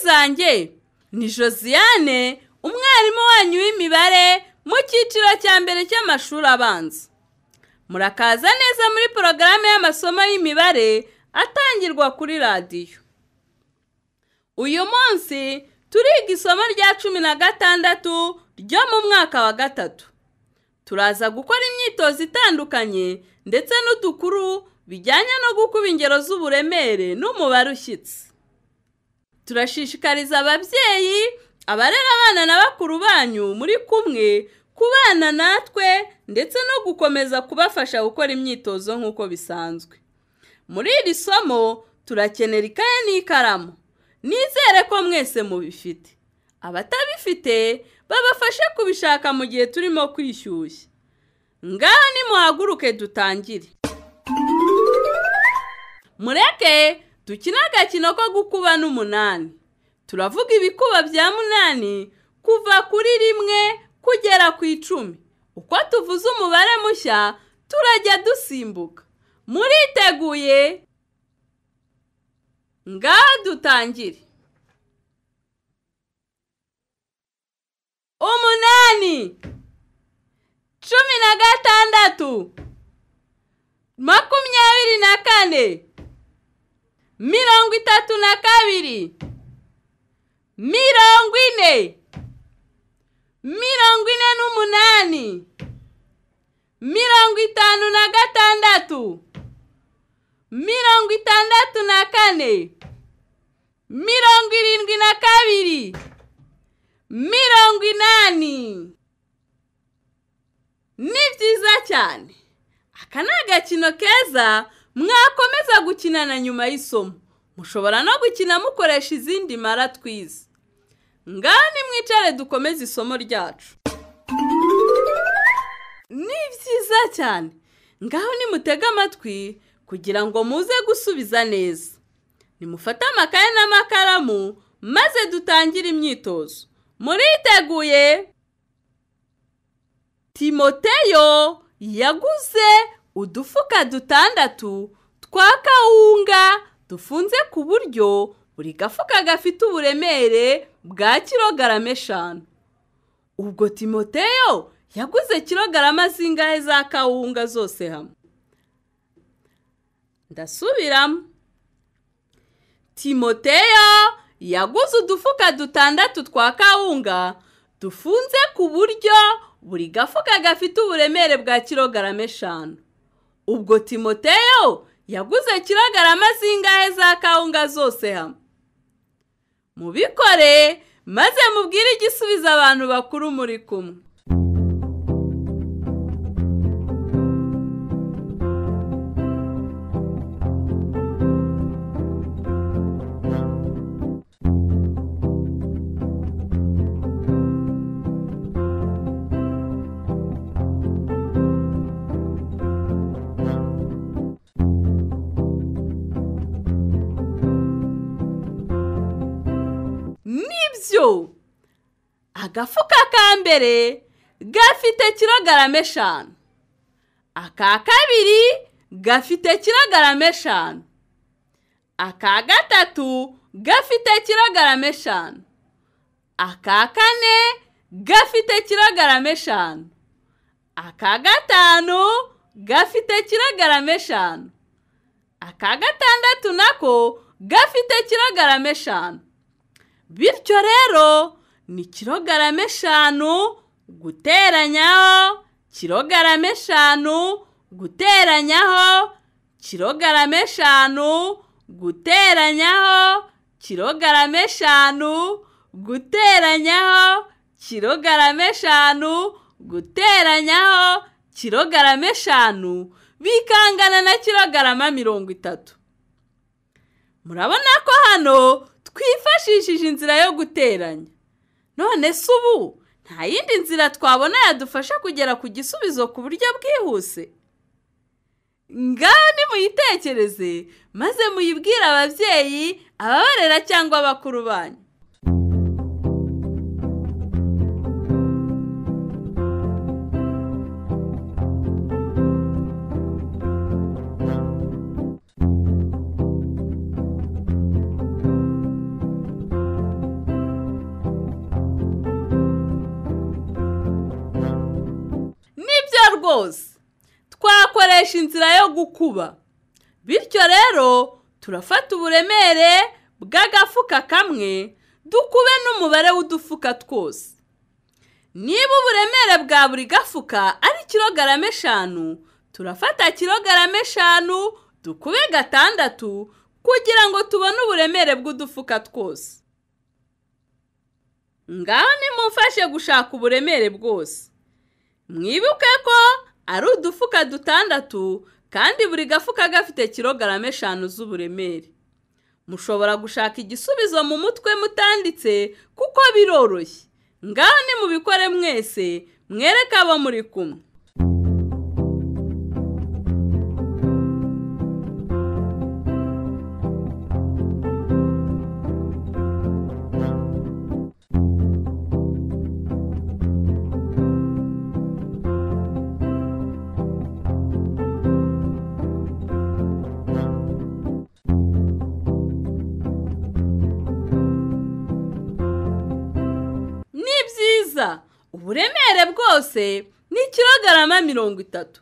wanjye ni josiane umwarimu wanyu w'imibare mu cyiciro cya mbere cy'amashuri abanza murakaza neza muri porogaramu y'amasomo y'imibare atangirwa kuri radiyo uyu munsi turiga isomo rya cumi na gatandatu ryo mu mwaka wa gatatu turaza gukora imyitozo itandukanye ndetse n'udukuru bijyanye no gukuba ingero z'uburemere n'umubare ushyitse turashishikariza ababyeyi abarera abana na bakuru banyu muri kumwe kubana natwe ndetse no gukomeza kubafasha gukora imyitozo nk'uko bisanzwe muri iri somo turakenera ikaye n'ikaramu nizere ko mwese mubifite abatabifite babafashe kubishaka mu gihe turimo kwishyushya ngaho nimuhaguruke dutangire mureke dukine agakino ko gukuba n'umunani turavuga ibikuba bya munani kuva kuri rimwe kugera ku icumi uko tuvuze umubare mushya turajya dusimbuka muriteguye ngaho dutangire umunani cumi na gatandatu makumyabiri na kane mirongo itatu na kabiri mirongo ine mirongo ine n'umunani mirongo itanu na gatandatu mirongo itandatu na kane mirongo irindwi na kabiri mirongo inani ni byiza cyane aka ni agakino keza mwakomeza gukinana nyuma y'isomo mushobora no gukina mukoresha izindi mara twize ngaho nimwicare dukomeze isomo ryacu ni byiza cyane ngaho nimutege amatwi kugira ngo muze gusubiza neza nimufate amakaye n'amakaramu maze dutangire imyitozo muriteguye timoteyo yaguze udufuka dutandatu twa kawunga dufunze ku buryo buri gafuka gafite uburemere bwa kilogarama eshanu ubwo timoteyo yaguze kilogarama zingahe za kawunga zose hamwe ndasubiramo timoteyo yaguze udufuka dutandatu twa kawunga dufunze ku buryo buri gafuka gafite uburemere bwa kilogarama eshanu ubwo timoteyo yaguze kilogarama zingahe za kawunga zose hamwe mubikore maze mubwire igisubizo abantu bakuru muri kumwe nibyo agafuka ka mbere gafite kilogarama eshanu aka kabiri gafite kilogarama eshanu aka gatatu gafite kilogarama eshanu aka kane gafite kilogarama eshanu aka gatanu gafite kilogarama eshanu aka gatandatu nako gafite kilogarama eshanu bityo rero ni kilogarama eshanu guteranyaho kilogarama eshanu guteranyaho kilogarama eshanu guteranyaho kilogarama eshanu guteranyaho kilogarama eshanu guteranyaho kilogarama eshanu bikangana na kilogarama mirongo itatu murabona ko hano twifashishije inzira yo guteranya none se ubu nta yindi nzira twabona yadufasha kugera ku gisubizo ku buryo bwihuse ngaho nimuyitekereze maze muyibwire ababyeyi ababarera cyangwa abakuru banyu hose twakoresha inzira yo gukuba bityo rero turafata uburemere bw'agafuka kamwe dukube n'umubare w'udufuka twose niba uburemere bwa buri gafuka ari kilogarama eshanu turafata kilogarama eshanu dukube gatandatu kugira ngo tubone uburemere bw'udufuka twose ngaho nimumfashe gushaka uburemere bwose mwibuke ko ari udufuka dutandatu kandi buri gafuka gafite kilogarama eshanu z'uburemere mushobora gushaka igisubizo mu mutwe mutanditse kuko biroroshye ngaho nimubikore mwese mwereke abo muri kumwe ni byiza uburemere bwose ni kilogarama mirongo itatu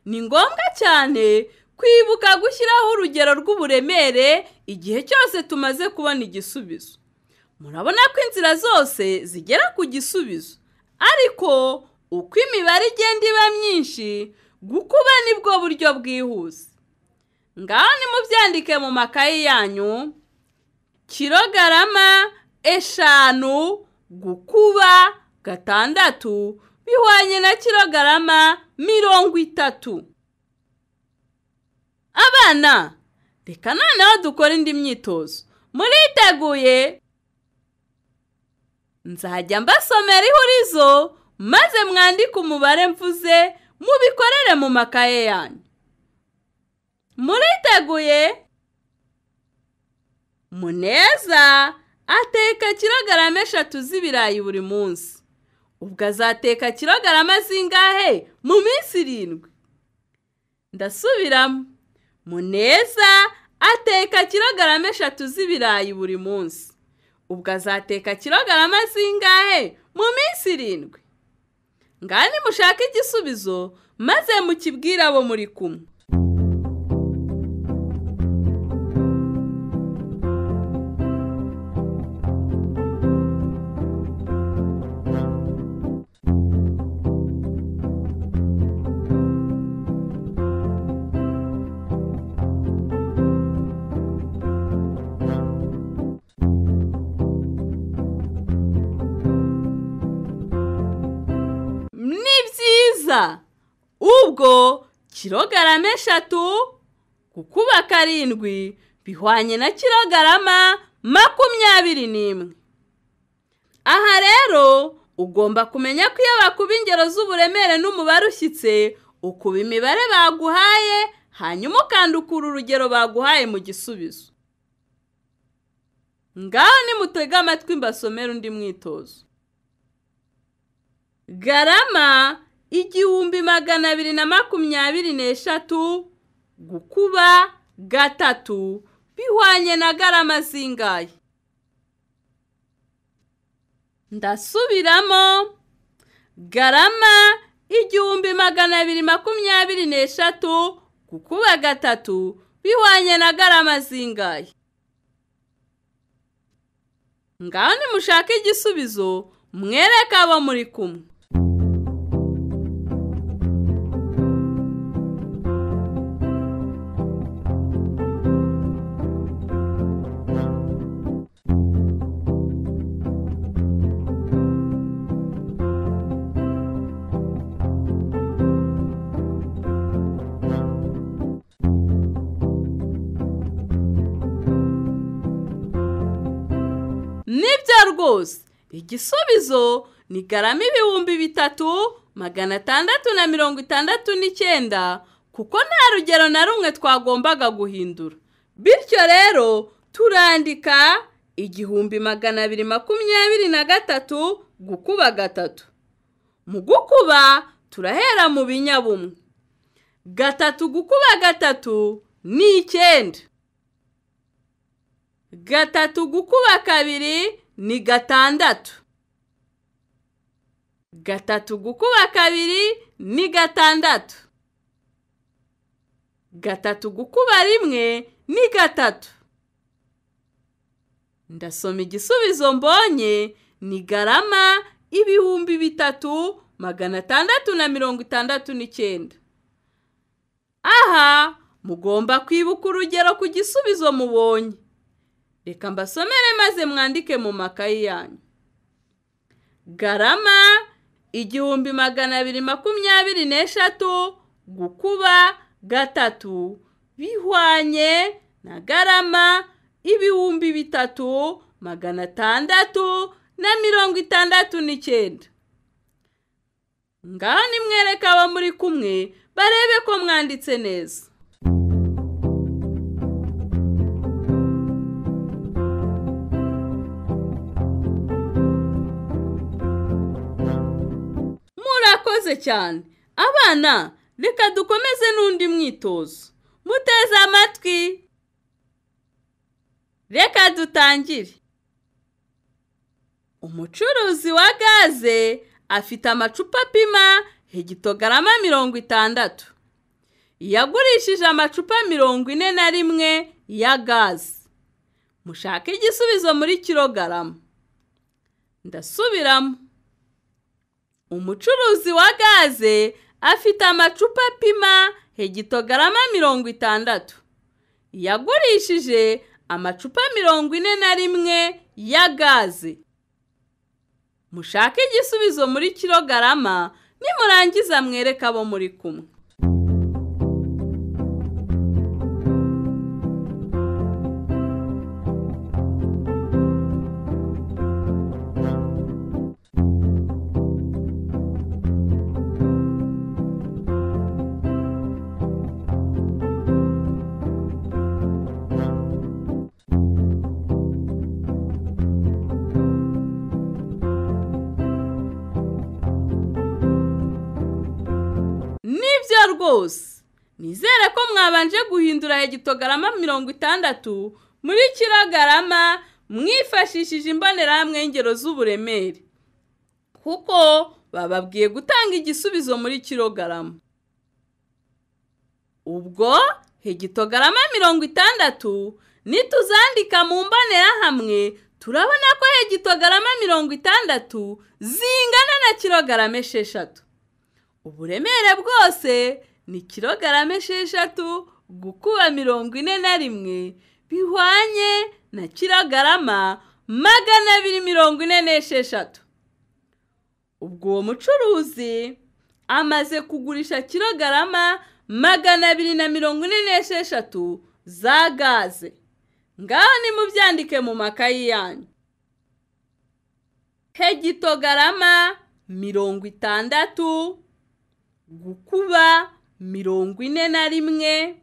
ni ngombwa cyane kwibuka gushyiraho urugero rw'uburemere igihe cyose tumaze kubona igisubizo murabona ko inzira zose zigera ku gisubizo ariko uko imibare igenda iba myinshi gukuba nibwo buryo bwihuse ngaho nimubyandike mu makayi yanyu kilogarama eshanu gukuba gatandatu bihwanye na kilogarama mirongo itatu abana reka noneho dukora indi myitozo muriteguye nzajya mbasomera ihurizo maze mwandike umubare mvuze mubikorere mu makaye yanyu muriteguye muneza ateka kilogarama eshatu z'ibirayi buri munsi ubwo azateka kilogarama zingahe mu minsi irindwi ndasubiramo muneza ateka kilogarama eshatu z'ibirayi buri munsi ubwo azateka kilogarama zingahe mu minsi irindwi ngaho nimushake igisubizo maze mukibwire abo muri kumwe ni byiza ubwo kilogarama eshatu gukuba karindwi bihwanye na kilogarama makumyabiri n'imwe aha rero ugomba kumenya ko iyo bakuba ingero z'uburemere n'umubare ushyitse ukuba imibare baguhaye hanyuma ukandukura urugero baguhaye mu gisubizo ngaho nimutege amatwi mbasomere undi mwitozo garama igihumbi magana abiri na makumyabiri n'eshatu gukuba gatatu bihwanye na garama zingahe ndasubiramo garama igihumbi magana abiri makumyabiri n'eshatu gukuba gatatu bihwanye na garama zingahe ngaho nimushake igisubizo mwereke abo muri kumwe nibyo rwose igisubizo ni garama ibihumbi bitatu magana atandatu na mirongo itandatu n'icyenda kuko nta rugero na rumwe twagombaga guhindura bityo rero turandika igihumbi magana abiri makumyabiri na gatatu gukuba gatatu mu gukuba turahera mu binyabumwe gatatu gukuba gatatu ni icyenda gatatu gukuba kabiri ni gatandatu gatatu gukuba kabiri ni gatandatu gatatu gukuba rimwe ni gatatu ndasoma igisubizo mbonye ni garama ibihumbi bitatu magana atandatu na mirongo itandatu n'icyenda aha mugomba kwibuka urugero ku gisubizo mubonye reka mbasomere maze mwandike mu makayi yanyu garama igihumbi magana abiri makumyabiri n'eshatu gukuba gatatu bihwanye na garama ibihumbi bitatu magana atandatu na mirongo itandatu n'icyenda ngaho nimwereke abo muri kumwe barebe ko mwanditse neza murakoze cyane abana reka dukomeze n'undi mwitozo muteze amatwi reka dutangire umucuruzi wa gaze afite amacupa apima hegitogarama mirongo itandatu yagurishije amacupa mirongo ine na rimwe ya gaze mushake igisubizo muri kirogarama ndasubiramo umucuruzi wa gaze afite amacupa apima hegitogarama mirongo itandatu yagurishije amacupa mirongo ine na rimwe ya gaze mushake igisubizo muri kirogarama nimurangiza mwereke abo muri kumwe rwose nizere ko mwabanje guhindura hegitogarama mirongo itandatu muri kirogarama mwifashishije imbonerahamwe y'ingero z'uburemere kuko bababwiye gutanga igisubizo muri kirogarama ubwo hegitogarama mirongo itandatu nituzandika mu mbonerahamwe turabona ko hegitogarama mirongo itandatu zingana na kirogarama esheshatu uburemere bwose ni kilogarama esheshatu gukuba mirongo ine na rimwe bihwanye na kilogarama magana abiri mirongo ine n'esheshatu ubwo uwo mucuruzi amaze kugurisha kilogarama magana abiri na mirongo ine n'esheshatu za gaze ngaho nimubyandike mu makayi yanyu hegitogarama mirongo itandatu gukuba mirongo ine na rimwe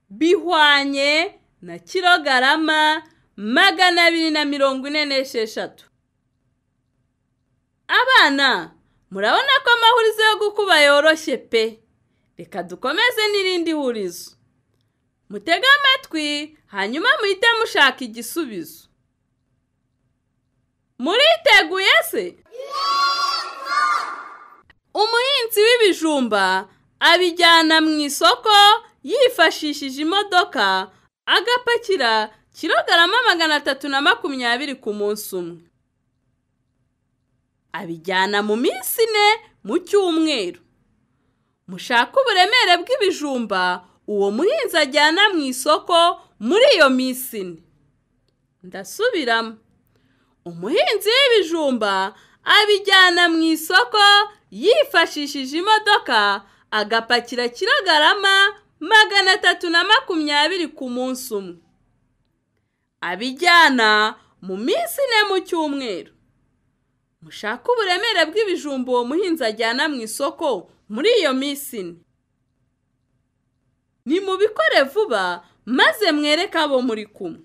bihwanye na kilogarama magana abiri na mirongo ine n'esheshatu abana murabona ko amahurizo yo gukuba yoroshye pe reka dukomeze n'irindi hurizo mutege amatwi hanyuma muhite mushaka igisubizo muriteguye se umuhinzi w'ibijumba abijyana mu isoko yifashishije imodoka agapakira kilogarama magana atatu na makumyabiri ku munsi umwe abijyana mu minsi ine mu cyumweru mushake uburemere bw'ibijumba uwo muhinzi ajyana mu isoko muri iyo minsi ine ndasubiramo umuhinzi w'ibijumba abijyana mu isoko yifashishije imodoka agapakira kilogarama magana atatu na makumyabiri ku munsi umwe abijyana mu minsi ine mu cyumweru mushake uburemere bw'ibijumba uwo muhinzi ajyana mu isoko muri iyo minsi ine nimubikore vuba maze mwereke abo muri kumwe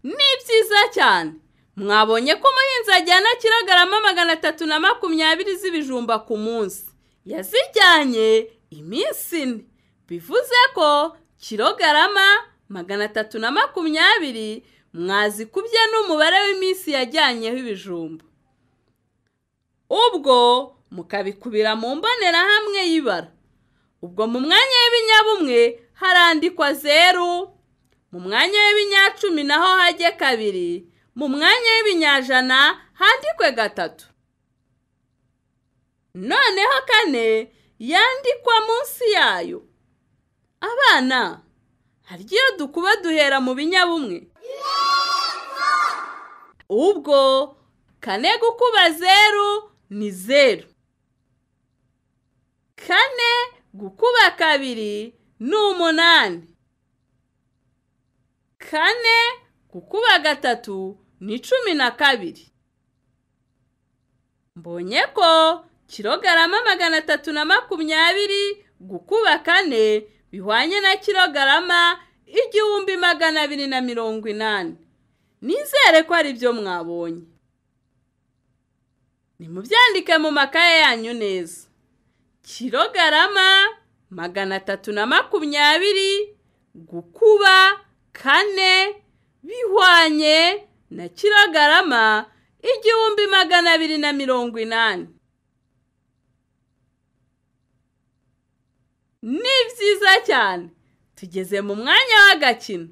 neza cyane mwabonye ko umuhinzi ajyana kilogarama magana atatu na makumyabiri z'ibijumba ku munsi yazijyanye iminsi ine bivuze ko kilogarama magana atatu na makumyabiri mwazikubye n'umubare w'iminsi yajyanyeho ibijumba ubwo mukabikubira mu mbonerahamwe y'ibara ubwo mu mwanya w'ibinyabumwe harandikwa zeru mu mwanya w'ibinyacumi naho hajye kabiri mu mwanya w'ibinyajana handikwe gatatu noneho kane yandikwa munsi yayo abana hari igihe dukuba duhera mu binyabumwe ubwo kane gukuba zeru ni zeru kane gukuba kabiri ni umunani kane gukuba gatatu ni cumi na kabiri mbonye ko kilogarama magana atatu na makumyabiri gukuba kane bihwanye na kilogarama igihumbi magana abiri na mirongo inani nizere ko ari byo mwabonye nimubyandike mu makaye yanyu neza kilogarama magana atatu na makumyabiri gukuba kane bihwanye na kilogarama igihumbi magana abiri na mirongo inani ni byiza cyane tugeze mu mwanya w'agakino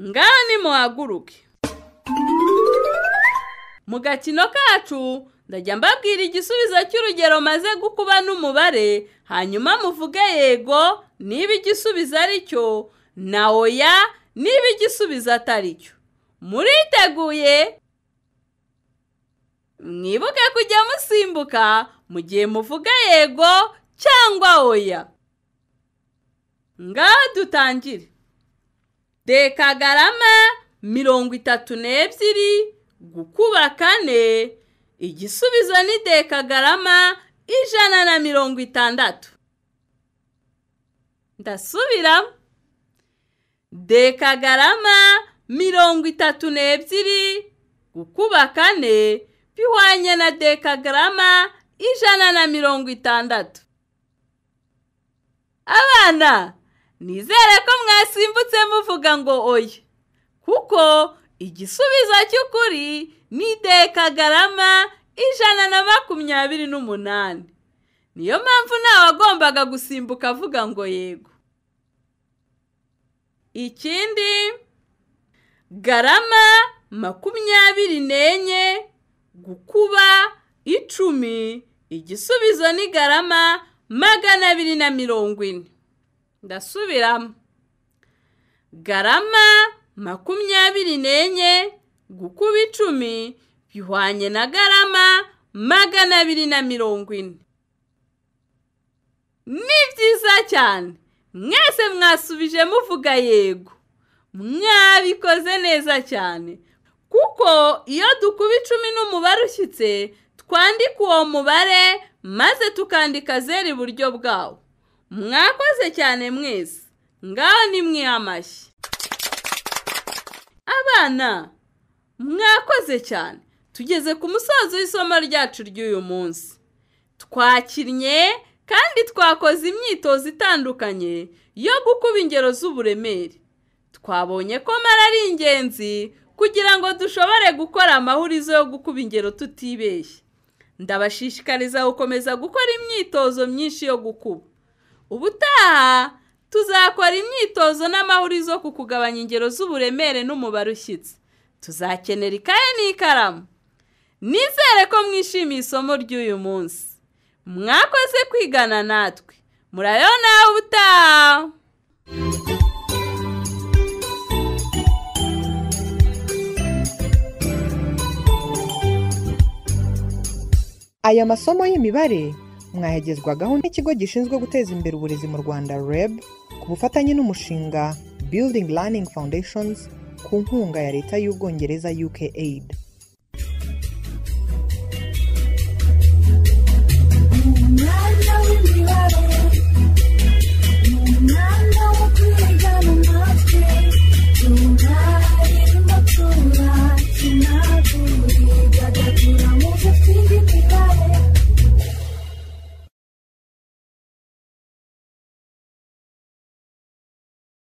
ngaho nimuhaguruke mu gakino kacu ndajya mbabwira igisubizo cy'urugero maze gukuba n'umubare hanyuma muvuge yego niba igisubizo ari cyo na oya niba igisubizo atari cyo muriteguye mwibuke kujya musimbuka mu gihe muvuga yego cyangwa oya ngaho dutangire dekagarama mirongo itatu n'ebyiri gukuba kane igisubizo ni dekagarama ijana na mirongo itandatu ndasubiramo dekagarama mirongo itatu n'ebyiri gukuba kane bihwanye na dekagarama ijana na mirongo itandatu abana nizere ko mwasimbutse muvuga ngo oya kuko igisubizo cy'ukuri ni dekagarama ijana na makumyabiri n'umunani niyo mpamvu ntawagombaga gusimbuka avuga ngo yego ikindi garama makumyabiri n'enye gukuba icumi igisubizo ni garama magana abiri na mirongo ine ndasubiramo garama makumyabiri n'enye gukuba icumi bihwanye na garama magana abiri na mirongo ine ni byiza cyane mwese mwasubije muvuga yego mwabikoze neza cyane kuko iyo dukuba icumi n'umubare ushyitse twandika uwo mubare maze tukandika zero iburyo bwawo mwakoze cyane mwese ngaho ni mwiha amashyi abana mwakoze cyane tugeze ku musozo w'isomo ryacu ry'uyu munsi twakinnye kandi twakoze imyitozo itandukanye yo gukuba ingero z'uburemere twabonye ko mara ari ingenzi kugira ngo dushobore gukora amahurizo yo gukuba ingero tutibeshye ndabashishikariza gukomeza gukora imyitozo myinshi yo gukuba ubutaha tuzakora imyitozo n'amahurizo ku kugabanya ingero z'uburemere n'umubare ushyitse tuzakenera ikaye n'ikaramu nizere ko mwishimiye isomo ry'uyu munsi mwakoze kwigana natwe murayo nawe utaha aya masomo y'imibare mwayagezwagaho n'ikigo gishinzwe guteza imbere uburezi mu rwanda reb ku bufatanye n'umushinga building learning foundations ku nkunga ya leta y'ubwongereza uk aid